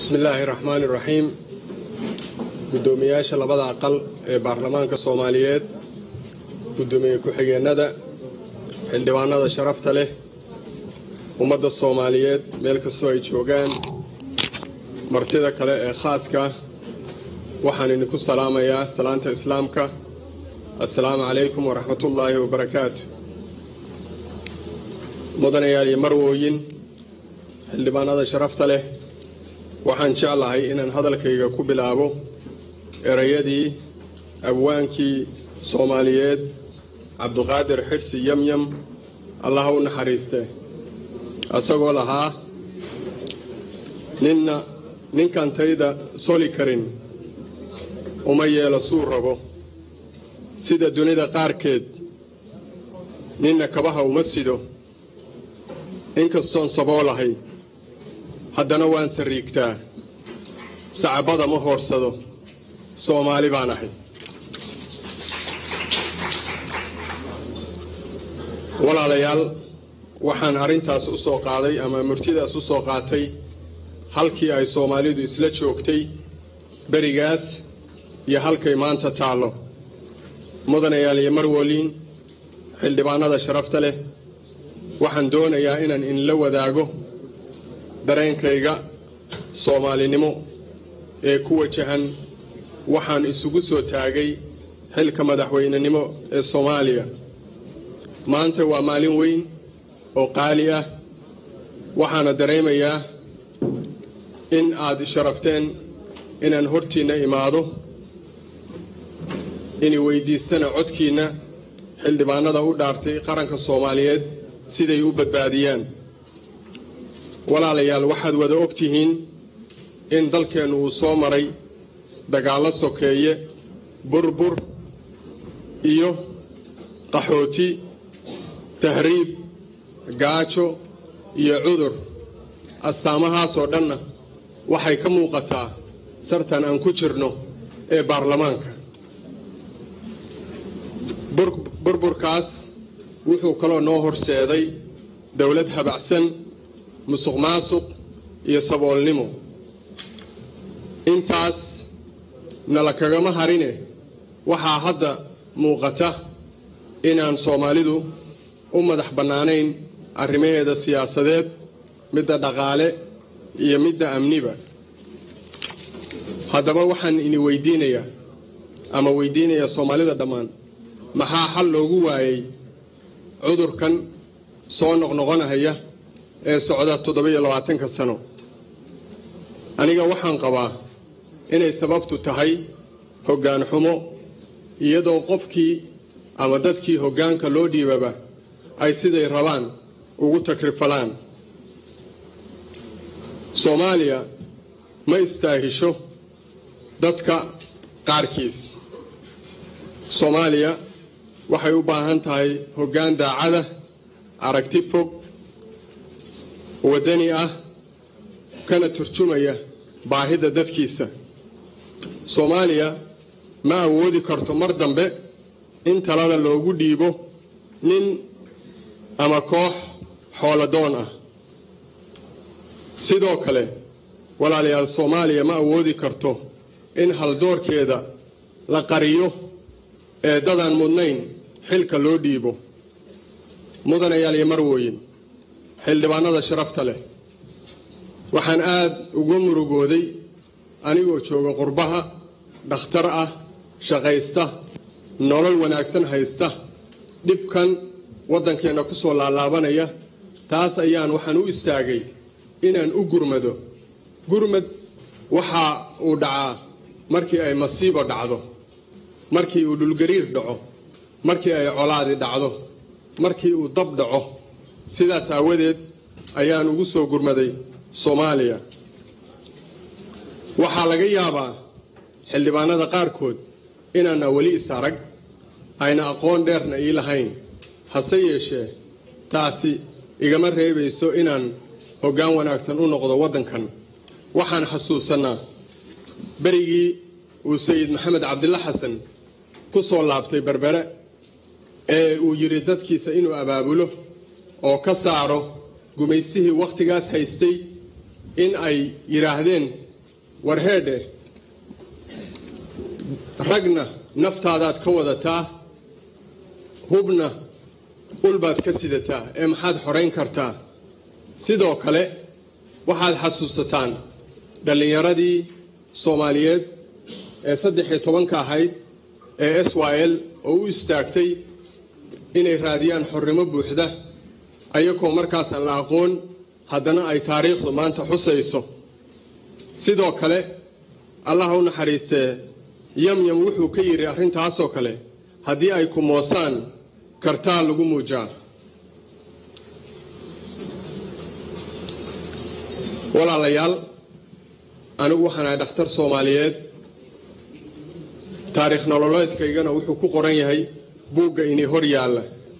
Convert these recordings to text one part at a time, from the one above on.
bismi illaahi raxmaani raxiim guddoomiyaasha labada aqal ee baarlamaanka soomaaliyeed guddoomiye ku-xigeenada xildhibaanada sharafta leh ummadda soomaaliyeed meel kastoo ay joogaan martida kale ee khaaska waxaan idinku salaamayaa salaanta islaamka assalaamu calaykum waraxmatullaahi wabarakaatu mudanayaal iyo marwooyin xildhibaanada sharafta leh waxaan jeclahay inaan hadalkayga ku bilaabo erayadii abwaankii soomaaliyeed cabduqaadir xidhsi yamyam allaha u naxariiste isagoo lahaa ninna ninkaan tayda soli karin uma yeelo suu rabo sida dunida qaarkeed ninna kabaha uma sido inkastoon saboolahay haddana waan sariigtaa sacabada ma hoorsado soomaali baan ahay walaalayaal waxaan arrintaas u soo qaaday ama murtidaas u soo qaatay halkii ay soomaalidu isla joogtay berigaas iyo halkay maanta taallo mudanayaal iyo marwoliin xildhibaanada sharafta leh waxaan doonayaa inaan inla wadaago dareenkayga soomaalinimo ee ku wajahan waxaan isugu soo taagay xilka madaxweynenimo ee soomaaliya maanta waa maalin weyn oo qaali ah waxaana dareemayaa in aad sharafteen inaan hortiinna imaado inay weydiistana codkiinna xildhibaanada u dhaartay qaranka soomaaliyeed siday u badbaadiyaan walaalayaal waxaad wada og tihiin in dalkeennu uu soo maray dagaallo sokeeye burbur iyo qaxooti tahriib gaajo iyo cudur astaamahaasoo dhanna waxay ka muuqataa sartan aan ku jirno ee baarlamaanka burburkaas wuxuu kaloo noo horseeday dowlad habacsan musuq maasuq iyo saboolnimo intaas nala kagama harine waxaa hadda muuqata inaan soomaalidu u madax bannaanayn arrimaheeda siyaasadeed midda dhaqaale iyo midda amniba haddaba waxaan ini weydiinayaa ama weydiinayaa soomaalida dhammaan maxaa xal loogu waayey cudurkan soo noqnoqonahaya ee socda toddoba-iyo labaatanka sano aniga waxaan qabaa inay sababtu tahay hoggaan xumo iyadoo qofkii ama dadkii hoggaanka loo dhiibaba ay siday rabaan ugu takrifalaan soomaaliya ma istaahisho dadka qaarkiis soomaaliya waxay u baahan tahay hoggaan daacada aragti fog waddani ah kana turjumaya baahida dadkiisa soomaaliya ma awoodi karto mar dambe in talada loogu dhiibo nin ama koox xooladoon ah sidoo kale walaalayaal soomaaliya ma awoodi karto in haldoorkeeda la qariyo ee dadaan mudnayn xilka loo dhiibo mudanayaal iyo marwooyin xildhibaanada sharafta leh waxaan aad uga murugooday anigoo jooga qurbaha dhakhtar ah shaqaysta nolol wanaagsan haysta dhibkan waddankeenna ku soo laalaabanaya taas ayaan waxaan u istaagay inaan u gurmado gurmad waxa uu dhacaa markii ay masiibo dhacdo markii uu dhulgariir dhaco markii ay colaadi dhacdo markii uu dab dhaco sidaas aawadeed ayaan ugu soo gurmaday soomaaliya waxaa laga yaabaa xildhibaanada qaarkood inaana weli is arag ayna aqoon dheerna ii lahayn hase yeeshee taasi igama reebayso inaan hoggaan wanaagsan u noqdo waddankan waxaan xasuusannaa berigii uu sayid maxamed cabdilla xasan ku soo laabtay berbere ee uu yidhi dadkiisa inuu abaabulo oo ka saaro gumaysihii wakhtigaas haystay in ay yidhaahdeen warheedhe ragna naftaadaad ka wadataa hubna ulbaad ka sidataa ee maxaad xorayn kartaa sidoo kale waxaad xasuusataan dhallinyaradii soomaaliyeed ee saddex iyo tobanka ahayd ee s y l oo u istaagtay inay raadiyaan xornimo buuxda ayagoo markaasaan la aqoon haddana ay taariikhdu maanta xusayso sidoo kale allaha u naxariistee yamyam wuxuu ka yidhi arrintaasoo kale haddii ay ku moosaan kartaa lagu muujaa walaalayaal anigu waxaan ahay dhakhtar soomaaliyeed taariikh nololeedkaygana wuxuu ku qoran yahay buugga inii hor yaalla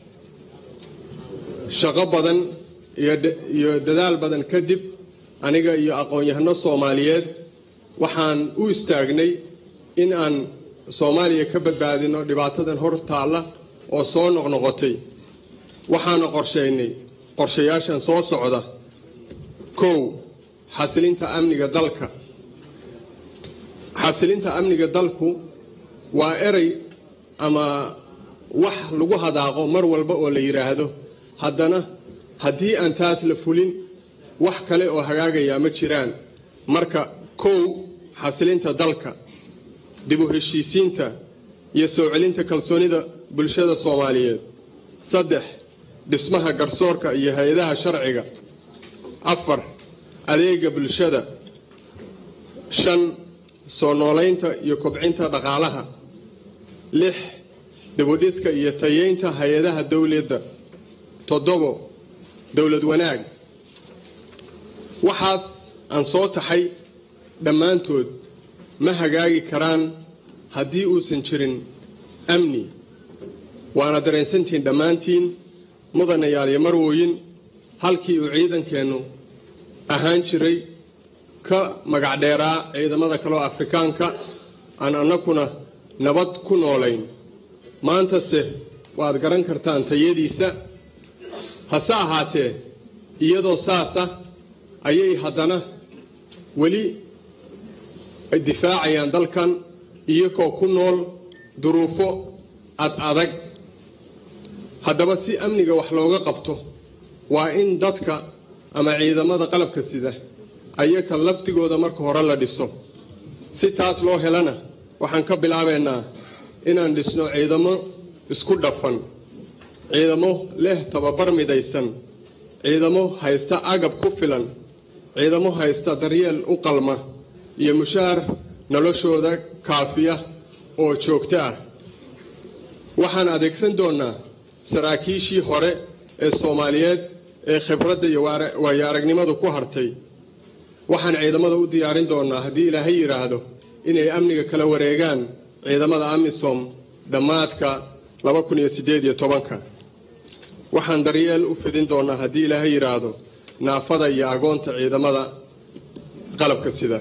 shaqo badan iyo dadaal badan kadib aniga iyo aqoon-yahano soomaaliyeed waxaan u istaagnay in aan soomaaliya ka badbaadino dhibaatadan hor taalla oo soo noqnoqotay waxaana qorshaynay qorshayaashan soo socda kow xasilinta amniga dalka xasilinta amniga dalku waa erey ama wax lagu hadaaqo mar walba oo la yidhaahdo haddana haddii aan taas la fulin wax kale oo hagaagayaa ma jiraan marka kow xasilinta dalka dib u heshiisiinta iyo soo celinta kalsoonida bulshada soomaaliyeed saddex dhismaha garsoorka iyo hay-adaha sharciga afar adeega bulshada shan soo noolaynta iyo kobcinta dhaqaalaha lix dibudhiska iyo tayeynta hay-adaha dowladda toddobo dowlad wanaag waxaas aan soo taxay dhammaantood ma hagaagi karaan haddii uusan jirin amni waana dareensantihiin dhammaantiin mudanayaal iyo marwooyin halkii uu ciidankeennu ahaan jiray ka magacdheeraa ciidamada kaleo afrikaanka aan annakuna nabad ku noolayn maantase waad garan kartaan tayadiisa hase ahaatee iyadoo saasa ayay haddana weli difaacayaan dalkan iyagoo ku nool duruufo ad adag haddaba si amniga wax looga qabto waa in dadka ama ciidamada qalabka sida ayaka laftigooda marka hore la dhiso si taas loo helana waxaan ka bilaabaynaa inaan dhisno ciidamo isku dhafan ciidamo leh tababar midaysan ciidamo haysta agab ku filan ciidamo haysta daryeel u qalma iyo mushaar noloshooda kaafiya oo joogto ah waxaan adeegsan doonnaa saraakiishii hore ee soomaaliyeed ee khibradda iyo waayo aragnimadu ku hartay waxaan ciidamada u diyaarin doonnaa haddii ilaahay yidhaahdo inay amniga kala wareegaan ciidamada amisom dhammaadka laba kun iyo siddeed iyo tobanka waxaan daryeel u fidin doonnaa haddii ilaahay yidhaahdo naafada iyo agoonta ciidamada qalabka sida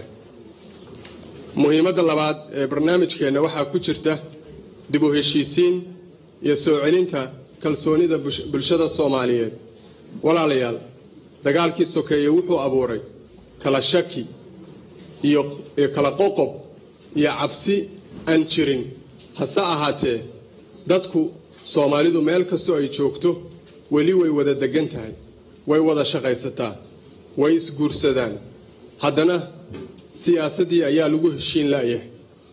muhiimadda labaad ee barnaamijkeenna waxaa ku jirta dib u heshiisiin iyo soo celinta kalsoonida bulshada soomaaliyeed walaalayaal dagaalkii sokeeye wuxuu abuuray kala shaki iyo kala qoqob iyo cabsi aan jirin hase ahaatee dadku soomaalidu meel kastoo ay joogto weli way wada degan tahay way wada shaqaysataa way isguursadaan haddana siyaasaddii ayaa lagu heshiin la'yahay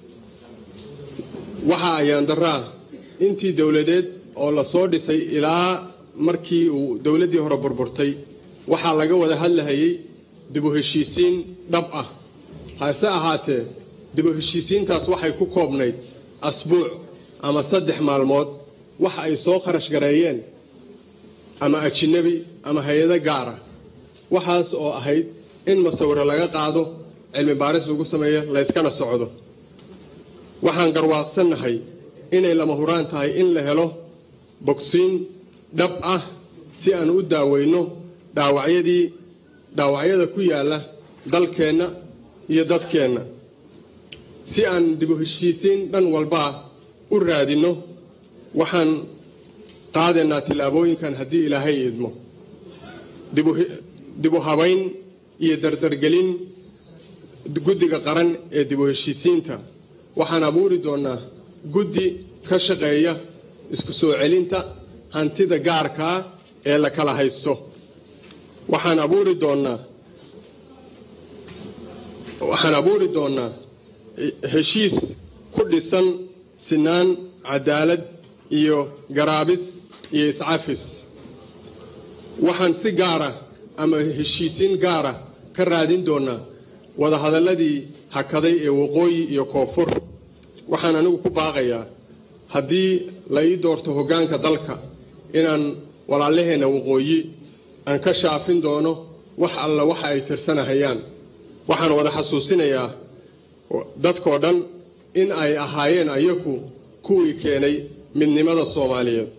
waxa ayaan daraa intii dowladeed oo la soo dhisay ilaa markii uu dowladdii hore burburtay waxaa laga wada hadlahayay dib u heshiisiin dhab ah hase ahaatee dib u heshiisiintaas waxay ku koobnayd asbuuc ama saddex maalmood waxa ay soo kharash gareeyeen ama ajinabi ama hay-ado gaara waxaas oo ahayd in masawiro laga qaado cilmi baaris lagu sameeyo layskana socdo waxaan garwaaqsannahay inay lama huraan tahay in la helo bogsiin dhab ah si aan u daaweyno dhaawacyadii dhaawacyada ku yaalla dalkeenna iyo dadkeenna si aan dib u heshiisiin dhan walbaa u raadinno waxaan qaadaynaa tillaabooyinkan haddii ilaahay idmo dib u habayn iyo dardargelin guddiga qaran ee dib u heshiisiinta waxaan abuuri doonaa guddi ka shaqeeya isku soo celinta hantida gaarkaa ee la kala haysto waxaan abuuri doonaa waxaan abuuri doonaa heshiis ku dhisan sinaan cadaalad iyo garaabis iyo iscafis waxaan si gaara ama heshiisiin gaara ka raadin doonaa wadahadalladii hakaday ee waqooyi iyo koonfur waxaan anigu ku baaqayaa haddii la ii doorto hoggaanka dalka inaan walaalaheenna waqooyi aan ka shaafin doono wax alla waxa ay tirsanahayaan waxaan wada xasuusinayaa dadkoo dhan in ay ahaayeen ayaku kuwii keenay midnimada soomaaliyeed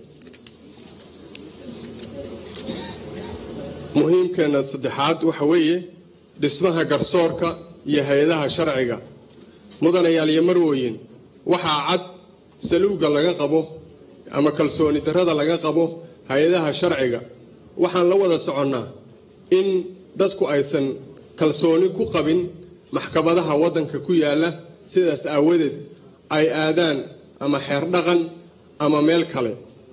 muhiimkeenna saddexaad waxa weeye dhismaha garsoorka iyo hay-adaha sharciga mudanayaal iyo marwooyin waxaa cad saluugga laga qabo ama kalsooni darrada laga qabo hay-adaha sharciga waxaan la wada soconnaa in dadku aysan kalsooni ku qabin maxkamadaha waddanka ku yaalla sidaas aawadeed ay aadaan ama xeer dhaqan ama meel kale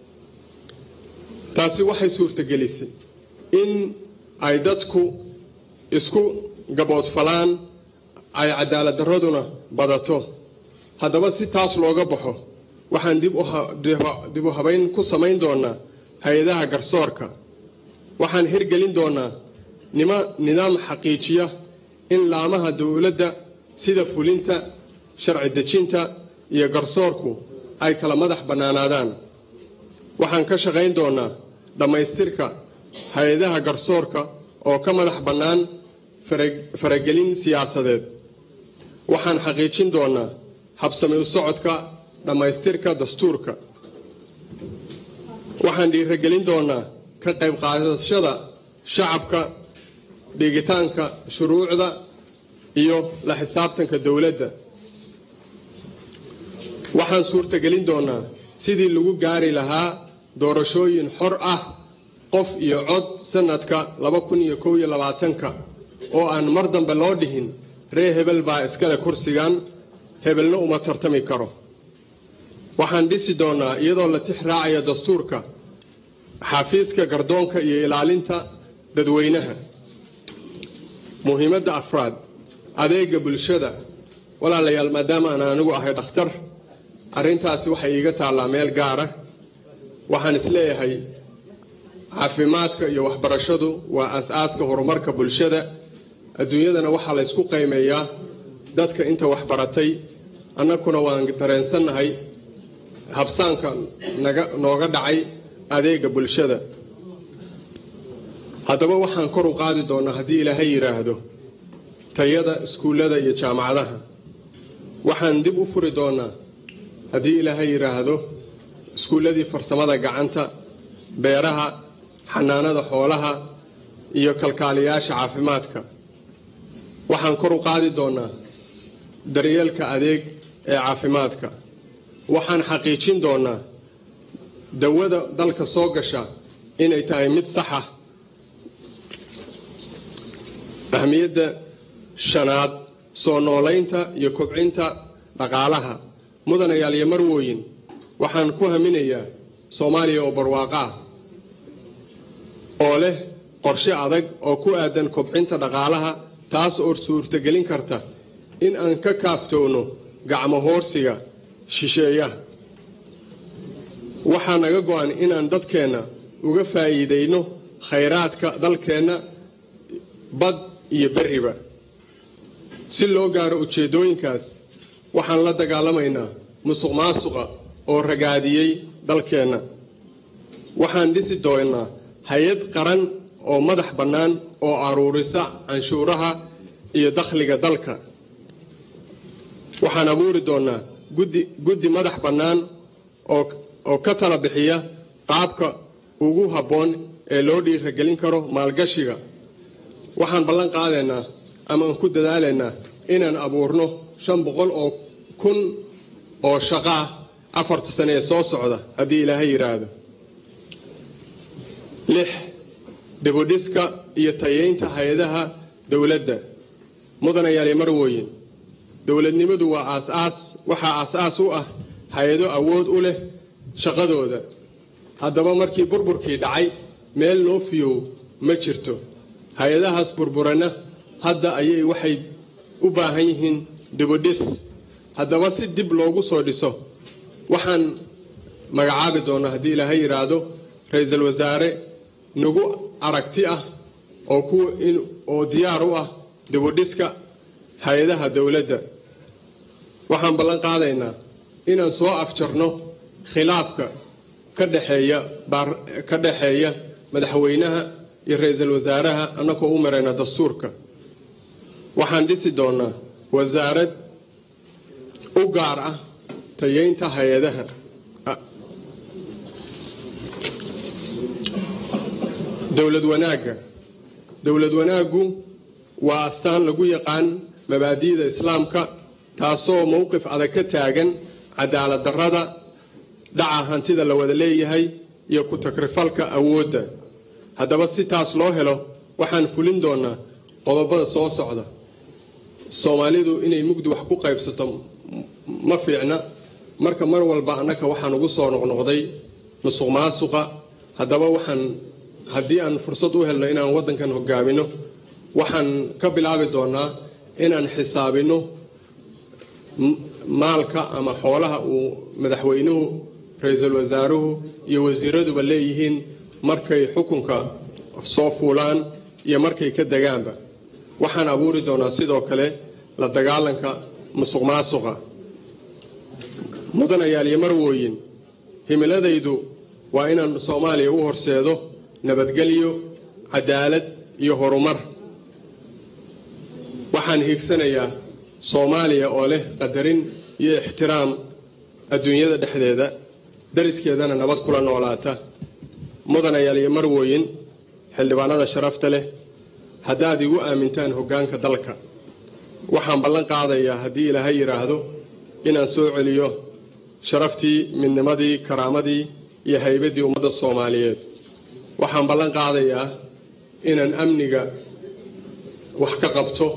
taasi waxay suurtagelisay in ay dadku isku gaboodfalaan ay cadaalad darraduna badato haddaba si taas looga baxo waxaan dib u habayn ku samayn doonaa hay-adaha garsoorka waxaan hirgelin doonaa nidaam xaqiijiya in laamaha dowladda sida fulinta sharci dejinta iyo garsoorku ay kala madax bannaanaadaan waxaan ka shaqayn doonaa dhammaystirka hay-adaha garsoorka oo ka madax bannaan faragelin siyaasadeed waxaan xaqiijin doonaa habsami u socodka dhammaystirka dastuurka waxaan dhiiragelin doonaa ka qayb qaadashada shacabka dhigitaanka shuruucda iyo la xisaabtanka dowladda waxaan suurtagelin doonaa sidii lagu gaari lahaa doorashooyin xor ah qof iyo cod sanadka laba kun iyo kow iyo labaatanka oo aan mar dambe loo dhihin ree hebel baa iskale kursigan hebelna uma tartami karo waxaan dhisi doonaa iyadoo la tix raacaya dastuurka xafiiska gardoonka iyo ilaalinta dadweynaha muhiimadda afraad adeega bulshada walaalayaal maadaama aan anigu ahay dhakhtar arrintaasi waxay iiga taallaa meel gaara waxaan isleeyahay caafimaadka iyo waxbarashadu waa as-aaska horumarka bulshada adduunyadana waxaa laysku qiimeeyaa dadka inta waxbaratay annaguna waan dareensannahay habsaanka naga nooga dhacay adeega bulshada haddaba waxaan kor u qaadi doonaa haddii ilaahay yidhaahdo tayada iskuullada iyo jaamacadaha waxaan dib u furi doonaa haddii ilaahay yidhaahdo iskuulladii farsamada gacanta beeraha xanaanada xoolaha iyo kalkaaliyaasha caafimaadka waxaan kor u qaadi doonaa daryeelka adeeg ee caafimaadka waxaan xaqiijin doonaa dawada dalka soo gasha inay tahay mid saxa ahmiyadda shanaad soo noolaynta iyo kobcinta dhaqaalaha mudanayaal iyo marwooyin waxaan ku haminayaa soomaaliya oo barwaaqo ah oo leh qorshe adag oo ku aadan kobcinta dhaqaalaha taas oo suurtagelin karta in aan ka kaaftoono gacmo hoorsiga shisheeyaha waxaa naga go-an inaan dadkeenna uga faa'iidayno khayraadka dalkeenna bad iyo berriba si loo gaaro ujeeddooyinkaas waxaan la dagaalamaynaa musuq maasuqa oo ragaadiyey dalkeenna waxaan dhisi doonaa hay-ad qaran oo madax bannaan oo aruurisa canshuuraha iyo dakhliga dalka waxaan abuuri doonaa guddi guddi madax bannaan oo ka tala bixiya qaabka ugu habboon ee loo dhiiragelin karo maalgashiga waxaan ballan qaadaynaa ama aan ku dadaalaynaa inaan abuurno shan boqol oo kun oo shaqaah afarta sane ee soo socda haddii ilaahay yidhaahdo lix dibudhiska iyo tayeynta hay-adaha dowladda mudanayaal marwooyin dowladnimadu waa aas-aas waxaa aas-aas u ah hay-ado awood u leh shaqadooda haddaba markii burburkii dhacay meel noo fiyow ma jirto hay-adahaas burburanna hadda ayay waxay u baahan yihiin dibudhis haddaba si dib loogu soo dhiso waxaan magacaabi doonaa haddii ilaahay yidhaahdo ra-iisul wasaare nagu aragti ah oo ku oo diyaar u ah dibudhiska hay-adaha dowladda waxaan ballan qaadaynaa inaan soo afjarno khilaafka ka dhexeeya ka dhexeeya madaxweynaha iyo ra-iisul wasaaraha annagoo u marayna dastuurka waxaan dhisi doonaa wasaarad u gaar ah tayeynta hay-adaha dowlad wanaagga dowlad wanaaggu waa astaan lagu yaqaan mabaadi'da islaamka taasoo mowqif adag ka taagan cadaalad darrada dhaca hantida la wada leeyahay iyo ku-takrifalka awoodda haddaba si taas loo helo waxaan fulin doonaa qodobada soo socda soomaalidu inay mugdi wax ku qaybsato ma fiicna marka mar walba annaka waxaan ugu soo noqnoqday musuq maasuqa haddaba waxaan haddii aan fursad u helno inaan waddankan hogaamino waxaan ka bilaabi doonaa inaan xisaabino maalka ama xoolaha uu madaxweynuhu ra-iisul wasaaruhu iyo wasiiraduba leeyihiin markay xukunka soo fuulaan iyo markay ka degaanba waxaan abuuri doonaa sidoo kale la dagaalanka musuq maasuqa mudanayaal iyo marwooyin himiladaydu waa inaan soomaaliya u horseedo nabadgelyo cadaalad iyo horumar waxaan hiigsanayaa soomaaliya oo leh qadarin iyo ixtiraam adduunyada dhexdeeda dariskeedana nabad kula noolaata mudanayaal iyo marwooyin xildhibaanada sharafta leh haddaad igu aamintaan hoggaanka dalka waxaan ballan qaadayaa haddii ilaahay yidhaahdo inaan soo celiyo sharaftii midnimadii karaamadii iyo haybaddii ummadda soomaaliyeed waxaan ballan qaadayaa inaan amniga wax ka qabto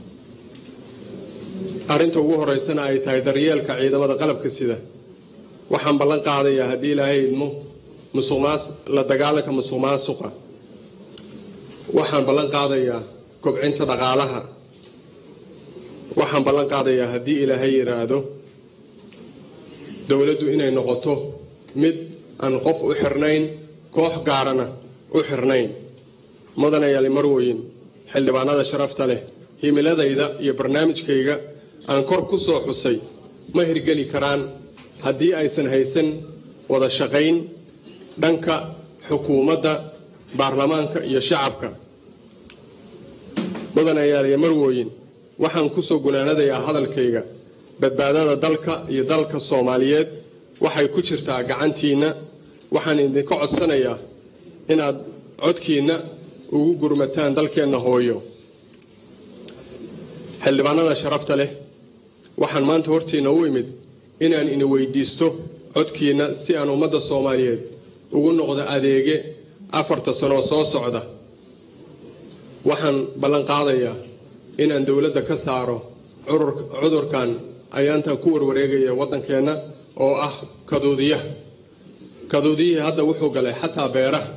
arrinta ugu horeysana ay tahay daryeelka ciidamada qalabka sida waxaan ballan qaadayaa haddii ilaahay idmo musuqmaas la dagaalanka musuq maasuqa waxaan ballan qaadayaa kobcinta dhaqaalaha waxaan ballan qaadayaa haddii ilaahay yidhaahdo dowladdu inay noqoto mid aan qof u xirnayn koox gaarana u xirnayn mudanayaali marwoyin xildhibaanada sharafta leh himiladayda iyo barnaamijkayga aan kor ku soo xusay ma hirgeli karaan haddii aysan haysan wada shaqayn dhanka xukuumadda baarlamaanka iyo shacabka mudanayaal iyo marwooyin waxaan kusoo gunaanadayaa hadalkayga badbaadada dalka iyo dalka soomaaliyeed waxay ku jirtaa gacantiinna waxaan idinka codsanayaa inaad codkiinna ugu gurmataan dalkeenna hooyo xildhibaanada sharafta leh waxaan maanta hortiinna u imid inaan ini weydiisto codkiinna si aan ummadda soomaaliyeed ugu noqdo adeege afarta sanoo soo socda waxaan ballan qaadayaa inaan dowladda ka saaro cudurkan ayaantan ku warwareegaya waddankeenna oo ah kaduudiyaha kaduudiyihii hadda wuxuu galay xataa beeraha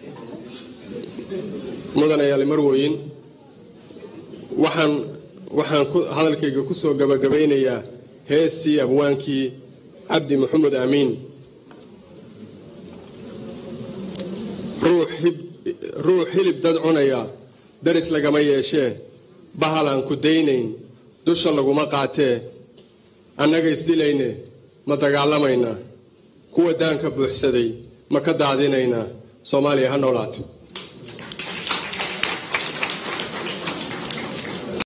mudanayaal marwooyin waxaan waxaan hadalkayga ku soo gabagabaynayaa heestii abwaankii cabdi maxamed aamiin ruux hilib dad cunaya daris lagama yeeshee bahal aan ku daynayn dusha laguma qaatee annaga isdilayne ma dagaalamaynaa kuwa daanka buuxsaday ma ka daadinaynaa soomaaliya ha noolaato